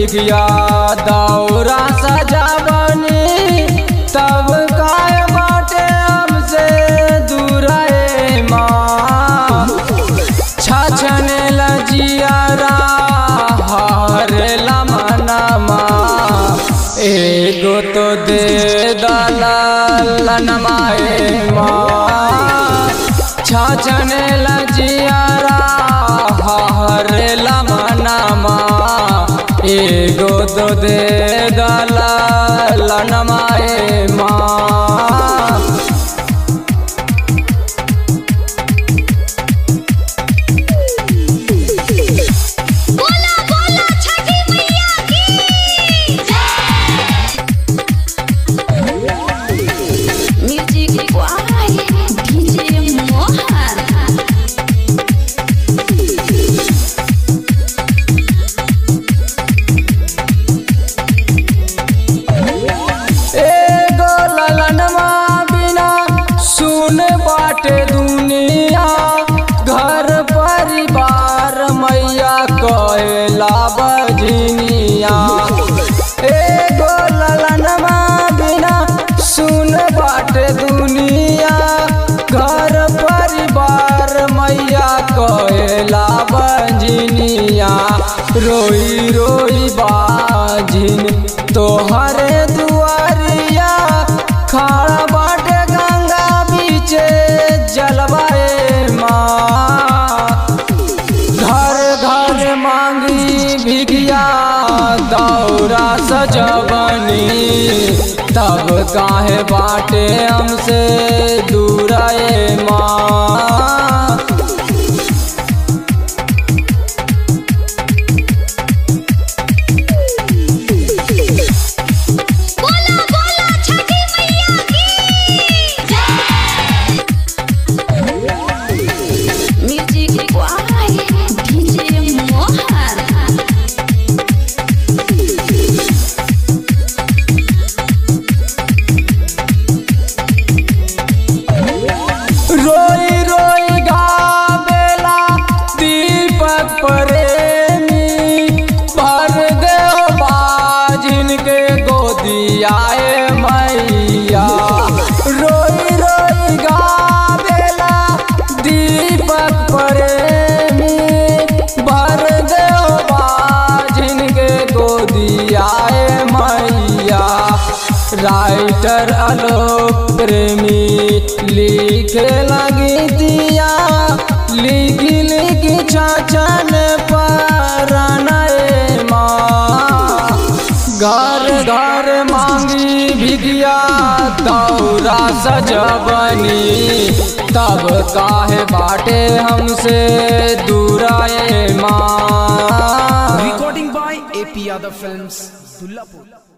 भिगिया दौरा सजावनी तब काय बाटे हमसे दूराए माँ छछने लजियारा हरे लमनमा एगो तो दे दलनमाए माँ छछने लजियारा हरे लमनमा एगो तो दे दलनमाए माँ बोला बोला छठी मैया की म्यूजिक वाई डीजे मोहन एगो ललनमा बिना सुन बाटे दुनिया घर परिवार मैया कहला बजनिया एगो ललनमा बिना सुन बाटे दुनिया घर परिवार मैया कहला बजनिया रोई रोई बाजिन तोहरे दुआरिया खड़ा बाटे गंगा बीचे जलवाए माँ घर घर मांगी भिगिया दौरा सजबनी तब काहे बाटे हमसे दूराए माँ बोला बोला छठी मैया की म्यूजिक वाई डीजे मोहन रोई रोई गावेला दीपक प्रेमी भर दे बाजिन के गोदियाए मैया रोई रोई गावेला दीपक प्रेमी भर दे बाजिन के गोदियाए मैया राइटर आलोक प्रेमी लिखे लगी दिया लिखी लिखी छाछन पर माँ घर घर मांगी भिगिया दौरा सजबनी तब काहे बाटे हमसे दूराए माँ Recording by AP Yadav Films, Dullapur.